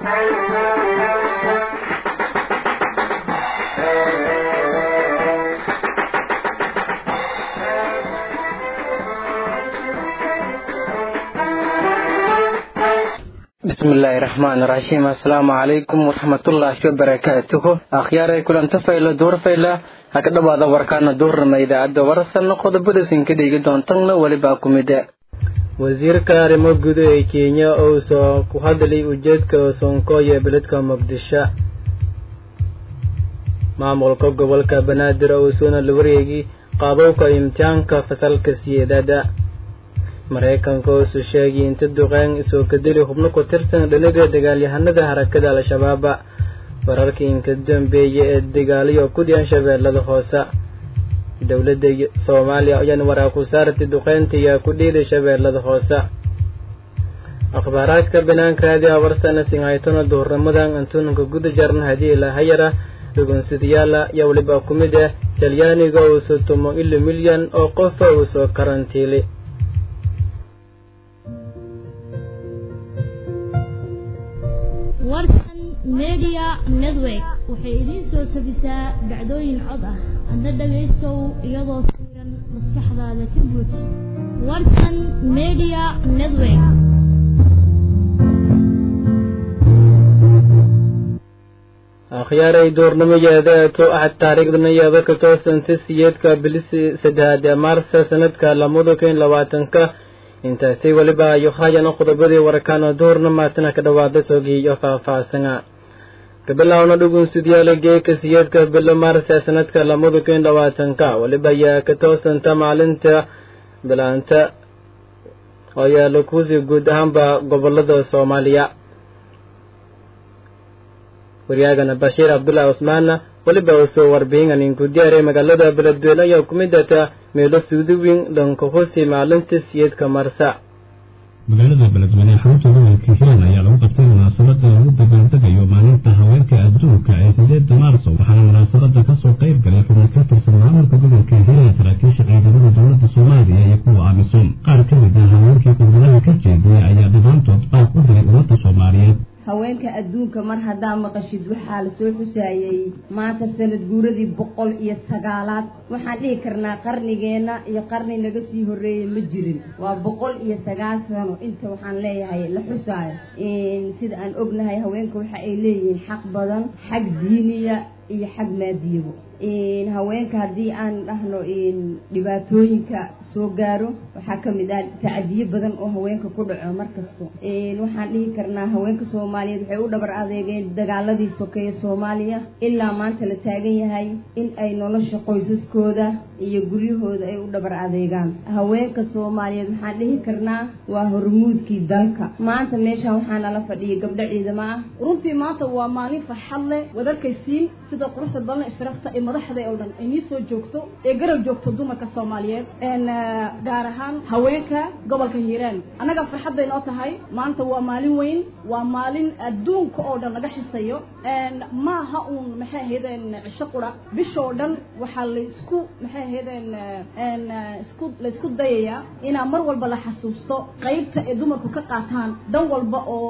bismillaahi raxmaani raxiim assalaamu calaykum waraxmatullaahi wabarakaatuhu akhyaaray kulanta fayla duur fayla ha ka dhowaada warkaana duurnama idaacadda warsan qodobada sinka dhigi doontanna welibaa ku mida wasiirka arrimo guda ee kenya oo soo ku hadlay ujeedka soonkoy ee beledka muqdisho maamulka gobolka banaadir oo suuna la wareegay qaabowka imtixaanka fasalka siyeedada maraykanka oosu sheegay inta duqeen isoo kadeli xubno ku tirsan dhaliga dagaalyahanada harakada al-shabaaba wararkii inka dambeeya ee dagaaliyo ku dhiyan shabeellada hoose dowladda soomaaliya ayaan waraa ku saartay duqeynta ayaa ku dhiiday shabeellada hoose akhbaaraadka banaanka raadiha warsana sinhaytona duhurnimadan antuunka guda jarna haddii ilahayara dhugunsidayaala yaa weliba ku mid ah talyaaniga uusu tumo ilo milyan oo qofa uu soo karantiilay warsan media network waxay idiin soo tabisaa dhacdooyin cod ah adna dhagaystow iyadoo sawiran maskaxdaada ka buuj warsan media network akhyaaray duurnimo yeedeeto axad taariikhdana yeeda ka toosanta siyeedka bilisi saddexaad ee maarsa sanadka lamada kun labaatanka intaasi weliba ayo haayana qodobadii warkaana duurna maatana ka dhawaada soogiiyo faahfaahsana kabilaawna dhugunsidyaala geeka siyeedka bilo maarsa sanadka lamada kun labaatanka weliba ayaa ka toosanta maalinta bilaanta oo yaala kuusii guud ahaanba gobolada soomaaliya waryaagana bashiir cabdullaahi cusmaanna weliba uu soo warbixin inku diyaaray magaalada beledweyne ayaa ku mid ataa meelo suudiwin dhanka hosi maalinta siyeedka marsa magaalada beledweyne xarunta gobolka hiiraan ayaa lagu qabtay munaasabada lagu dabaaldegayo maalinta haweenka adduunka ee sideeda maarso waxaana munaasabada kasoo qayb galay xubno ka tirsan maamulka gobolka hiiraan saraakiisha ciidamada dowlada soomaaliya iyo kuwa amisom qaar ka mid ah haweenkii khudbadaha ka jeediyay ayaa dhammaantood baaq u diray ummadda soomaaliyeed haweenka adduunka mar haddaa maqashid waxaa lasoo xusaayey maanta sanad guuradii boqol iyo sagaalaad waxaan dhihi karnaa qarnigeenna iyo qarni naga sii horreeyey ma jirin waa boqol iyo sagaal sano inta waxaan leeyahay la xusaayo sida aan ognahay haweenka waxa ay leeyihiin xaq badan xag diiniya iyo xag maadiyabo haweenka haddii aan dhahno dhibaatooyinka soo gaaro waxaa ka mid ah tacadiyo badan oo haweenka ku dhaco mar kasto waxaan dhihi karnaa haweenka soomaaliyeed waxay u dhabar adeegeen dagaaladii sokeeye soomaaliya ilaa maanta la taagan yahay in ay nolosha qoysaskooda iyo guryahooda ay u dhabar adeegaan haweenka soomaaliyeed waxaan dhihi karnaa waa hormuudkii dalka maanta meeshaan waxaa nala fadhiyay gabdho ciidamo ah runtii maanta waa maalin farxad leh wadarkaysiin sida quruxda badan ishraafta ee madaxda oo dhan ay nii soo joogto ee garab joogto dumarka soomaaliyeed gaar ahaan haweenka gobolka hiiraan annaga farxadday noo tahay maanta waa maalin weyn waa maalin adduunka oo dhan laga xisayo maaha uun maxay ahaydeen cisho qura bishoo dhan waxaa laysku maxay ahaydeen isku laysku dayayaa inaa mar walba la xasuusto qaybta ay dumarku ka qaataan dan walba oo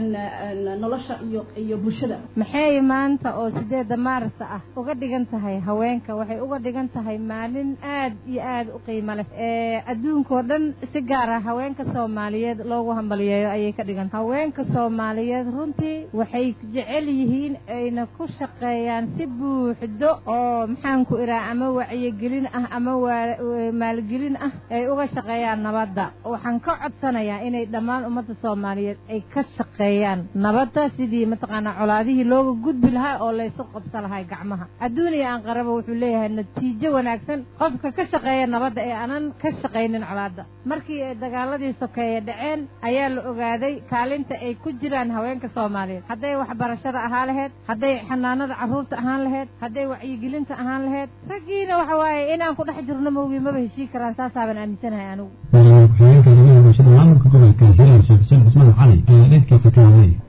nolosha iyo iyo bulshada maxay maanta oo sideeda maarsa ah uga dhigan tahay haweenka waxay uga dhigan tahay maalin aad iyo aad u qiimo leh ee adduunkao dhan si gaar ah haweenka soomaaliyeed loogu hambaliyeeyo ayay ka dhigan tahay haweenka soomaaliyeed runtii waxay jecel yihiin ayna ku shaqeeyaan si buuxdo oo maxaan ku iraa ama wacyigelin ah ama maalgelin ah ay uga shaqeeyaan nabadda waxaan ka codsanayaa inay dhammaan ummadda soomaaliyeed ay ka shaqeeyaan nabadda sidii mataqaanaa colaadihii looga gudbi lahaa oo laysu qabsa lahay gacmaha adduuniya aan qaraba wuxuu leeyahay natiijo wanaagsan qofka ka shaqeeya nabadda ee aanan ka shaqaynin colaadda markii ay dagaaladii sokeeye dhaceen ayaa la ogaaday kaalinta ay ku jiraan haweenka soomaaliyeed hadday waxbarashada ahaan laheyd hadday xanaanada carruurta ahaan laheyd hadday wacyigelinta ahaan laheyd raggiina waxa waaye inaan ku dhex jirno mawgii maba heshii karaan saasaaban aaminsanahay anigu madaxweyne ku-xigeenka arrimaha bulshada maamulka gobolka hiiraan sheekh xuseen cismaan cali ayaa dheedkiisa ka hadlay marka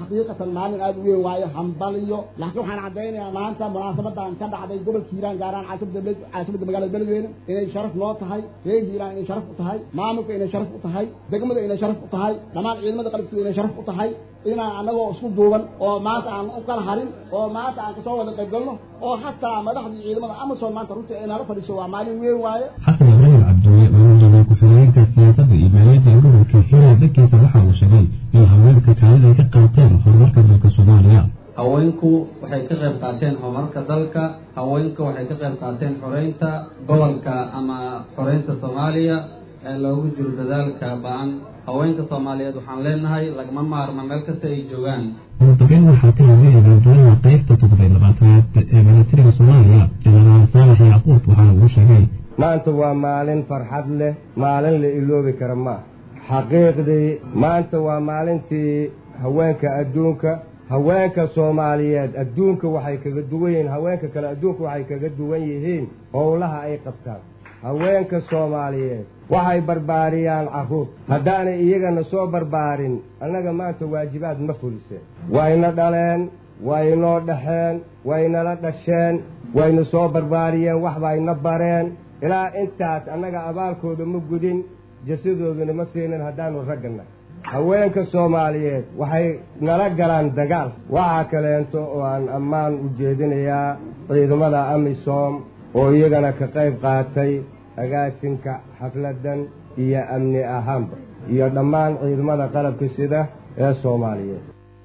xaqiiqatan maalin aada u weyn waayo hambaliyo laakiin waxaan caddaynayaa maanta munaasabadan ka dhacday gobolka hiiraan gaaraan caasimada caasimada magaalada beledweyne inay sharaf noo tahay reer hiiraan inay sharaf u tahay maamulka inay sharaf u tahay degmada inay sharaf u tahay dhammaan ciidamada qalabkooda inay sharaf u tahay inaan anagoo isku duuban oo maanta aan u kala harin oo maanta aan kasoo wada qayb galno oo hataa madaxdii ciidamada amazon maanta runtii ay nala fadhiiso waa maalin weyn waaye xasan ibraahim cabdulle madaxweyne ku-xigeenka siyaasadda iyo maaliyadda ee gobolka hiiraan dhankiisa waxa uu sheegay in haweenka kaalid ay ka qaateen horumarka dalka soomaaliya haweenku waxay ka qayb qaateen horumarka dalka haweenku waxay ka qayb qaateen xoreynta gobolka ama xoreynta soomaaliya ee loogu jiro dadaalka ba-an haweenka soomaaliyeed waxaan leenahay lagama maarma meel kasta ay joogaan mudabeen waxaa ka yimi abaaldulaha qaybta toddobiy labaatanaad ee milatariga soomaaliya jenaraal saalax yacquub waxaana uu sheegay maanta waa maalin farxad leh maalin la iloobi kara ma xaqiiqdii maanta waa maalintii haweenka adduunka haweenka soomaaliyeed adduunka waxay kaga duwan yihiin haweenka kale adduunka waxay kaga duwan yihiin howlaha ay qabtaan haweenka soomaaliyeed waxay barbaariyaan carruur haddaanay iyagana soo barbaarin annaga maanta waajibaad ma fuliseen wayna dhaleen waynoo dhaxeen waynala dhasheen wayna soo barbaariyeen waxbayna bareen ilaa intaas annaga abaalkooda ma gudin jasadooduna ma siinin haddaanu raggana haweenka soomaaliyeed waxay nala galaan dagaal waxaa kaleento oo aan ammaan u jeedinayaa ciidamada amisom oo iyagana ka qayb qaatay agaasinka xafladan iyo amni ahaanba iyo dhammaan ciidamada qalabka sida ee soomaaliyeed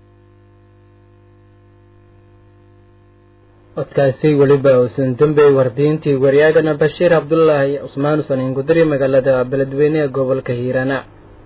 codkaasi weliba uusan dembey wardiintii waryaagana bashiir cabdulaahi cusmaan usanin gudari magaalada beledweyne ee gobolka hiirana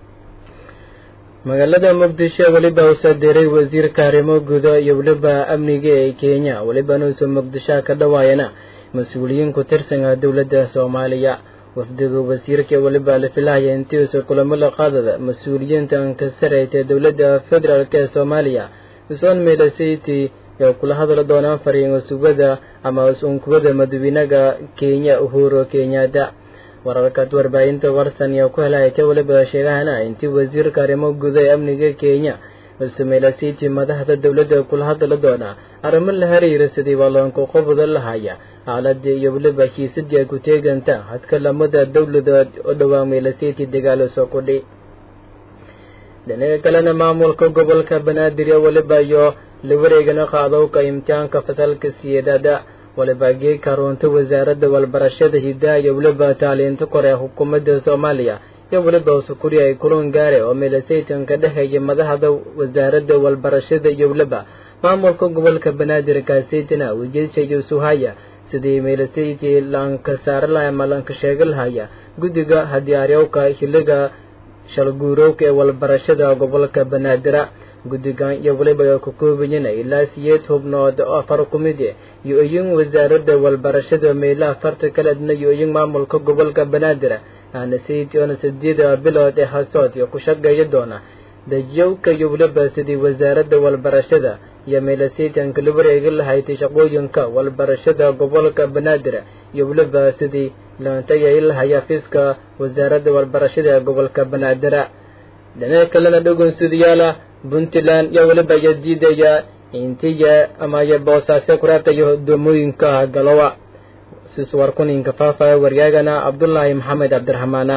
magaalada muqdisho weliba uusoo diray wasiirka arrimo gudo iyo weliba amniga ee kenya welibana uusa muqdisho ka dhawaayana mas-uuliyiin ku tirsanka dowladda soomaaliya wafdiga wasiirka weliba la filahaya intii uusa kulamo la qaadada mas-uuliyiinta ka sarayta dowladda federaalk ee soomaaliya usoon meelasaytii ee kula hadla doonaan fariin usubada ama usunkubada madaxweynaha kenya uhuru kenyatta wararkaad warbaahinta warsan iyo ku helaya ka weliba sheegahana intii wasiirka arrimo guda ee amniga kenya usumeelasiti madaxda dowladda kula hadla doona arrimo la xiriira sidii balloonka qobda lahaya xaaladii iyo weliba hiisadii ay ku teeganta hadka lamada dowladood oo dhowaa meelasiti dagaalo soo kudhi dhinaca kalena maamulka gobolka banaadir iyo weliba iyo la wareegana qaadowka imtixaanka fasalka siyeedada waliba geeka runta wasaaradda walbarashada hidaha iyo weliba taaliinta kore xukuumadda soomaaliya iyo weliba usukuri ay kulan gaare oo meelasaytanka dhexeeya madaxda wasaaradda walbarashada iyo weliba maamulka gobolka banaadir kaaseytina ujeedsa yusuhaya sidii meelasayti laanka saari lahay ama laanka sheega lahaya guddiga hadiyaaryowka xiliga shalguurowka ee walbarashada gobolka banaadira guddigan iyo weliba ay ku koobayeen ilaa siyeed hubnood oo afar ku mid eh iyo iyin wasaaradda walbarashada meelaha farta kale adna iyo iyin maamulka gobolka banaadir aana sayid oona sideeda bilood ee hasood iyo ku shaqeeya doona dajyowka iyo weliba sidii wasaaradda walbarashada iyo meelasaytanka la wareegi lahayd shaqooyinka walbarashada gobolka banaadir iyo weliba sidii laantayay lahaya fiiska wasaaradda walbarashada ee gobolka banaadira dhinaca kalena dhugunsidayaala puntland iyo weliba iyo diidaya intiya ama iyo boosaase kuraabtayo doomooyinka galowa siswarkuninka faafaya waryaagana cabdulaahi maxamed cabdiraxmaana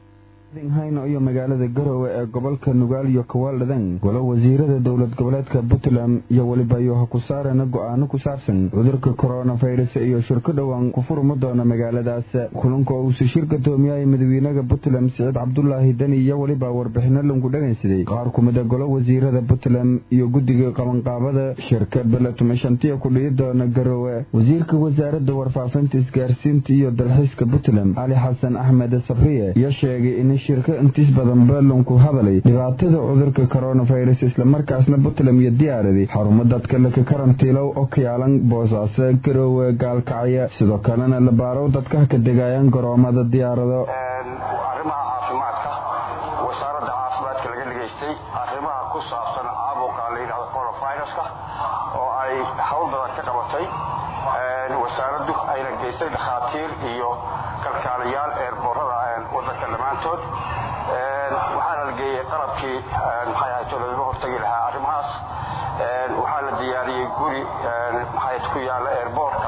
hayno iyo magaalada garowe ee gobolka nugaal iyo kawaaldhadan golo wasiirada dowlad goboleedka puntland iyo weliba iyo ha ku saarana go-aano ku saabsan cudurka koronafirus iyo shirko dhowaan ku furma doona magaaladaas kulanka uusa shirka doomiyaya madaxweynaha puntland siciid cabdulaahi deni iyo weliba warbixino lagu dhagaysaday qaar kumida golo wasiirada puntland iyo guddiga qabanqaabada shirka beletmashantiya ku dhihi doona garowe wasiirka wasaaradda warfaafinta isgaarsiinta iyo dalxiiska puntland cali xasan axmed sabriye iyo sheegay in shirka intiis badan balanku hadalay dhibaatada cudurka koronafirus islamarkaasna puntland iyo diyaaradi xarumo dadka laka karantiilow oo ka yaalan boosaaso garoowe gaalkacya sidoo kalena la baarow dadka ka degayaan garoomada diyaarado arrimaha caafimaadka wasaaradda caafimaadka laga dhegaystay arrimaha ku saabsan caabuqa la yidhahdo coronaviruska oo ay hawl badan ka qabatay wasaaraddu ayna geystay dhakhaatiir iyo kalkaalayaal eerboorada wadanka dhammaantood waxaana la geeyey qalabkii maxay ahayd lagaga hortagi lahaa arrimahaas waxaa la diyaariyey guri maxay ku yaalla airboortka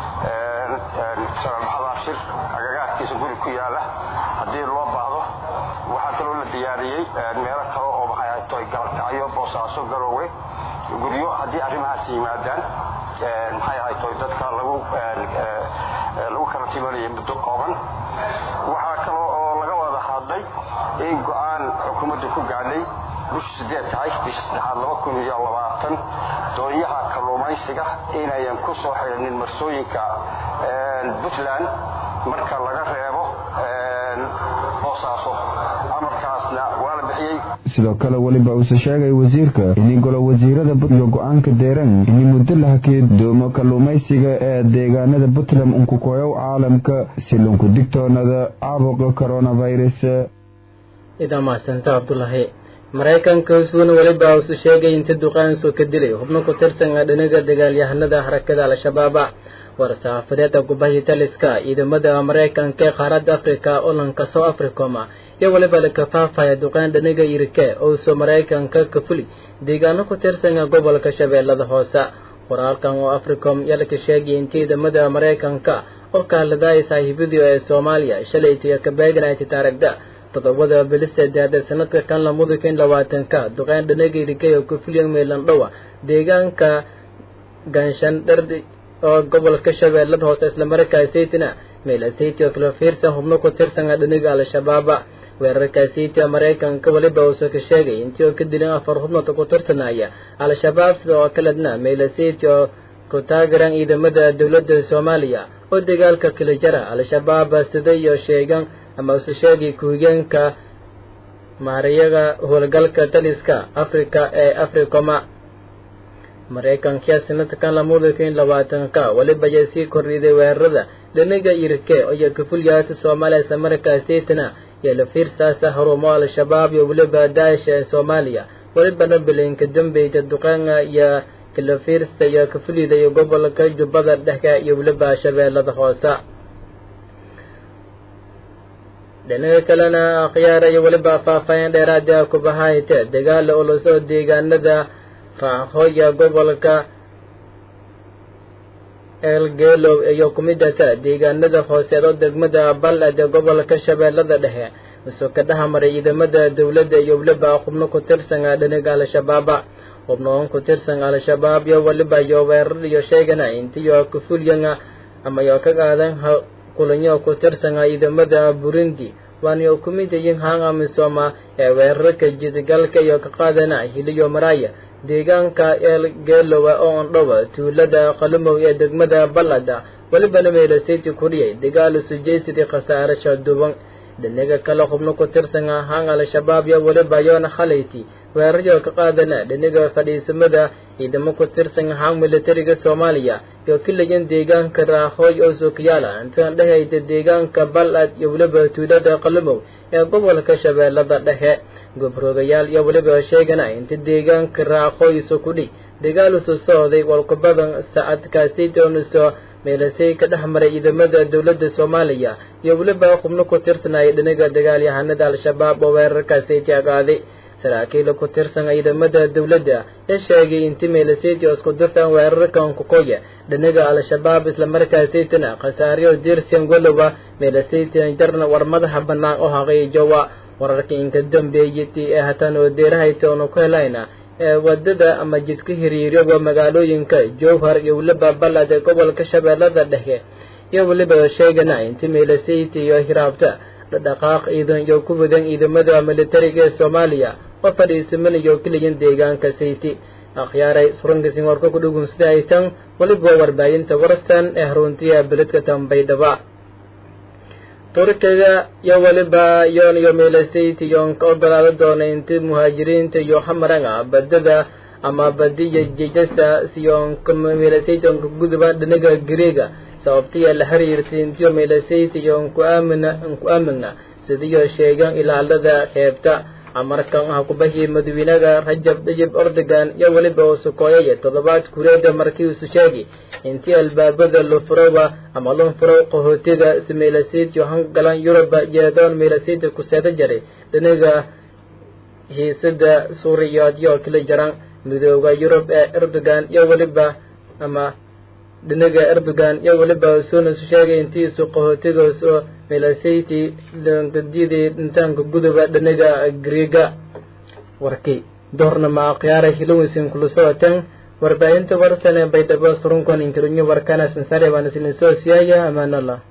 maxadaashir agagaarkiisa guri ku yaalla haddii loo baahdo waxaa kaloo la diyaariyey meelo kale oo maxay tahay galkacyo boosaaso garoowe guryo haddii arrimahaas yimaadaan maxay ahay tahay dadka lagu lagu karantiimanayay muddo kooban waxaa kaloo oo laga wada hadlay in go-aan xukuumaddu ku gaadhay bisha sideed tahay bisha saddexaad laba kun iyo labaatan doonyaha kalluumaysiga inayan ku soo xidhanin marsooyinka puntland marka laga reebo boosaaso amarkaasna waa la bixiyey sidoo kale weliba uuse sheegay wasiirka ini golo wasiirada iyo go-aanka deeran ini muddo la hakee doomo kalluumaysiga ee deegaanada puntland unkukoyow caalamka si lunku digtoonada caabuqa coronavirus idaa mahadsanta cabdulaahi maraykanka husweyne weliba usu sheegay inta duqaansoo ka dilay xubno ku tirsan dhinaga dagaalyahanada harakada al-shabaaba war-saxaafadeeda gubahi taliska ciidamada maraykanka ee qaaradda afrika olanka south africoma iyo weliba lakafaafaya duqaan dhaniga irike ouso maraykanka ka fuli deegaano ku tirsan gobolka shabeellada hoose qoraalkan oo africom yalka sheegay in ciidamada maraykanka oo kaaladaaya saaxiibadii ee soomaaliya shalaytiyo kabeeganayta taaragda todobada bilisedeeda sanadka kan lamada kun labaatanka duqaan dhanaga irike oo ka fuliyan meelandhowa deegaanka ganshan dhardi oo gobolka shabeellada hoose islamarkaasaytina meelasaytiyo kala fiirsan xubno ku tirsan dhaniga al-shabaaba weerarkaasaytiya maraykanka weliba uusoo ka sheegay intii oo ka dilin afar xubnood ku tirsanaya al-shabaab sida oo kaledna meelasayti oo ku taageran ciidamada dowladda soomaaliya oo dagaalka kala jara al-shabaab sida iyo sheegan ama usu sheegay ku-higeenka maariyaga howlgalka taliska afrika ee africoma maraykankiya sanadkan lamada kun labaatanka weliba ayaa sii kordhiday weerarada dhinaga irike iyo kafulyaasi soomaaliya islamarkaasaytana iyo la fiirsaasa harumo al-shabaab iyo weliba daasha ee soomaaliya welibana bilinka dambeyda duqaanga iyo kalafiirsta iyo kafulida iyo gobolka jubbada dhexka iyo weliba shabeellada hoose dhinaga kalena akhyaara iyo weliba faahfaahin dheeraada kubahayte dagaala ulusoo deegaanada raahoya gobolka eelgeelow iyo kumidata deegaanada hooseedo degmada bal-ad ee gobolka shabeellada dhexe isoo ka dhexmaray ciidamada dowladda iyo weliba xubno ku tirsan dhinaga al-shabaaba xubnoon ku tirsan al-shabaab iyo weliba iyo weerar iyo sheegana intiyo kafulyan ama yo ka qaadan kulanyo ku tirsan ciidamada burundi waana kumid yihiin hang amisoma ee weerarka jidgalka iyo ka qaadana hiliyo maraya deegaanka eelgeelowa oo ondhowa tuulada qalumow ee degmada ballada welibana meelaseti kuriyay dagaal sujaysidii khasaarasha duban dhinaga kale xubno ku tirsan ahaan al-shabaab iyo weliba yoona khalayti weeraryo ka qaadana dhinaga fadhiisamada ciidamo ku tirsan ahaan militariga soomaaliya iyo kilayan deegaanka raahooy oo suukiyaala intaan dhehayda deegaanka bal-ad iyo weliba tuulada qalumow ee gobolka shabeellada dhexe gobroogayaal iyo weliba sheegana inta deegaanka raaqooyso kudhi dagaalusu socday walkubadan saacadkaasitooniso meelasay ka dhex maray ciidamada dowladda soomaaliya iyo weliba xubno ku tirsanaya dhinaga dagaalyahanada al-shabaab oo weerarkaasay taagaaday saraakiila ku tirsan ciidamada dowladda ee sheegay inti meelaseti oo isku dirtan weerarkan kukoya dhinaga al-shabaab islamarkaasaytana khasaaryo dirsian walowa meelasaytan jarna war madaxa bannaan oo haqiijowa wararka inka dambeeyati ee hatan oo deerahayta oonu ku helayna ee wadada ama jidka hiriiryoga magaalooyinka jowhar iyo weliba ballad ee gobolka shabeellada dhexe iyo weliba sheegana inti meelasayta iyo hiraabta dhaqaaq ciidan iyo ku wadan ciidamada militariga ee soomaaliya oo fadhiisamanayo keliyan deegaanka sayti akhyaaray surankasin warka ku dhugunsada aytan weliba warbaahinta warsan ee haruntiya beledka tambaydhaba turkiga iyo weliba yoon iyo meelasayti yoon ka ogolaada doona inti muhaajiriinta iyo hamaranga badada ama badiya jejasa siyoonka meelasayti oonka guduba dhinaga greega sababtiya la xiriirtay intiyo meelasayti yoon ku aamina ku aamina sidiyo sheegan ilaalada xeebta amarkan ah kubahii madawiinaga rajab dajib ordogan iyo weliba uu sukooyaya toddobaad kureeda markii isu sheegay intii albaabada lufurowa ama lunfurow qahootida si meelasayti hangalan yuruba jeedoon meelasayti kuseeda jaray dhinaga hiisada suuriyaadyo kala jaran midooda yurub ee erdogan iyo weliba ama dhinaga erdogan iyo weliba usuuna isu sheegay intiisu qaxootigaas oo milasayti diyadii dhintaanka guduba dhinaga griega warkii doornama khiyaara hilowinsin kula socoteen warbaahinta warsan ee baydhabo surunkan inkarinyo warkana sansare baan isla soo siyaaya amaanallah